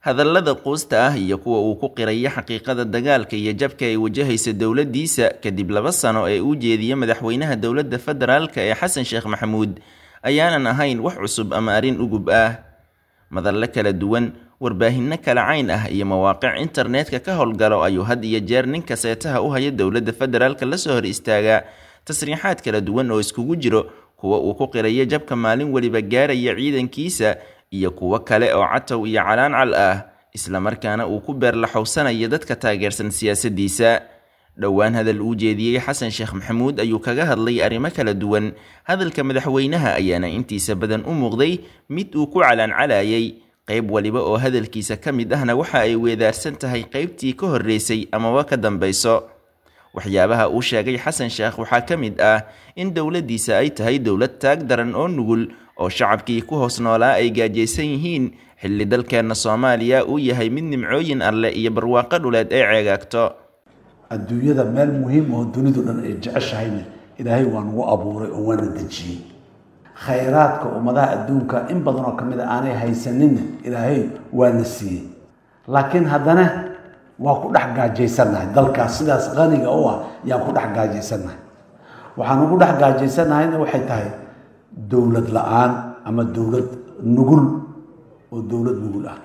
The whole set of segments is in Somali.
hadallada quusta ah iyo kuwa uu ku qiraya xaqiiqada dagaalka iyo jabka ay wajahaysa dowladdiisa kadib laba sano ee uu jeediye madaxweynaha dowladda federaalka ee xasan sheekh maxamuud ayaanan ahayn wax cusub ama arrin ugub ah madalle kala duwan warbaahinno kala cayn ah iyo mawaaqic internetka ka howlgalo ayuu had iyo jeer ninka seetaha u haya dowladda federaalka lasoo hor istaagaa tasriixaad kala duwan oo iskugu jiro kuwa uu ku qirayo jabka maalin weliba gaaraya ciidankiisa iyo kuwo kale oo catow iyo calaancal ah islamarkaana uu ku beerlaxowsanayo dadka taageersan siyaasaddiisa dhowaan hadal uu jeediyey xasan sheekh maxamuud ayuu kaga hadlay arrimo kala duwan hadalka madaxweynaha ayaana intiisa badan u muuqday mid uu ku calaancalayay qayb waliba oo hadalkiisa ka mid ahna waxa ay weedaarsan tahay qaybtii ka horreysay amaba ka dambayso waxyaabaha uu sheegay xasan sheekh waxaa ka mid ah in dowladdiisa ay tahay dowlad taag daran oo nugul oo shacabkii ku hoos noolaa ay gaajaysan yihiin xilli dalkeenna soomaaliya uu yahay mid nimcooyin alleh iyo barwaaqo dhuleed ay ceegaagto adduunyada meel muhiim oo dunidu dhan ay jeceshahayna ilaahay waa nagu abuuray oo waana dejiyey khayraadka ummadaha adduunka in badan oo ka mid a aanay haysaninna ilaahay waana siiyey laakiin haddana waa ku dhex gaajaysannahay dalkaas sidaas qaniga u ah yaan ku dhex gaajaysannahay waxaan ugu dhex gaajaysannahayna waxay tahay dowlad la-aan ama dowlad nugul oo dowlad nugul ah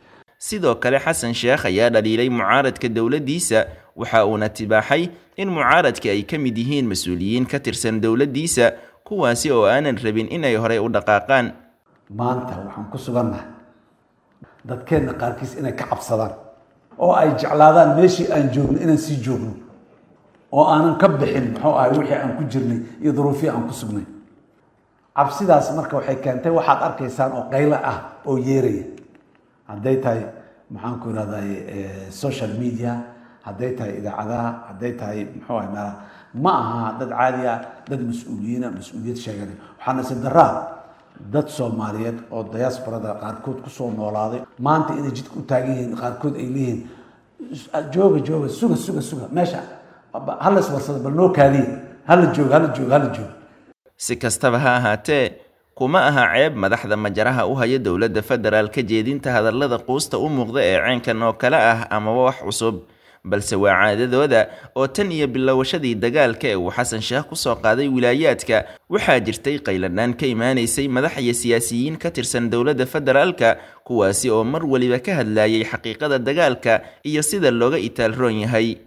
sidoo kale xasan sheekh ayaa dhaliilay mucaaradka dowladdiisa waxa uuna tibaaxay in mucaaradka ay ka mid yihiin mas-uuliyiin ka tirsan dowladdiisa kuwaasi oo aanan rabin inay horey u dhaqaaqaan maanta waxaan ku sugannahay dadkeenna qaarkiis inay ka cabsadaan oo ay jeclaadaan meeshii aan joogno inaan sii joogno oo aanan ka bixin muxuu ahay wixii aan ku jirnay iyo duruufihii aan ku sugnay cabsidaas marka waxay keentay waxaad arkaysaan oo qaylo ah oo yeeraya hadday tahay maxaan ku irahday social media hadday tahay idaacadaha hadday tahay muxuu ahay meelaha ma aha dad caadi ah dad mas-uuliyiina mas-uuliyad sheeganay waxaana si daraa dad soomaaliyeed oo diasporada qaarkood kusoo noolaaday maanta inay jidka u taagan yihiin qaarkood ay leeyihiin jooga jooga suga suga suga meesha hala iswarsado bal noo kaadiye hala jooga hala jooga hala jooga si kastaba ha ahaatee kuma aha ceeb madaxda majaraha u haya dowladda federaalka jeedinta hadallada quusta u muuqda ee ceenkan oo kale ah amaba wax cusub balse waa caadadooda oo tan iyo bilowashadii dagaalka ee uu xasan sheekh kusoo qaaday wilaayaadka waxaa jirtay qayladhaan ka imaanaysay madax iyo siyaasiyiin ka tirsan dowladda federaalka kuwaasi oo mar weliba ka hadlayay xaqiiqada dagaalka iyo sida looga itaal roon yahay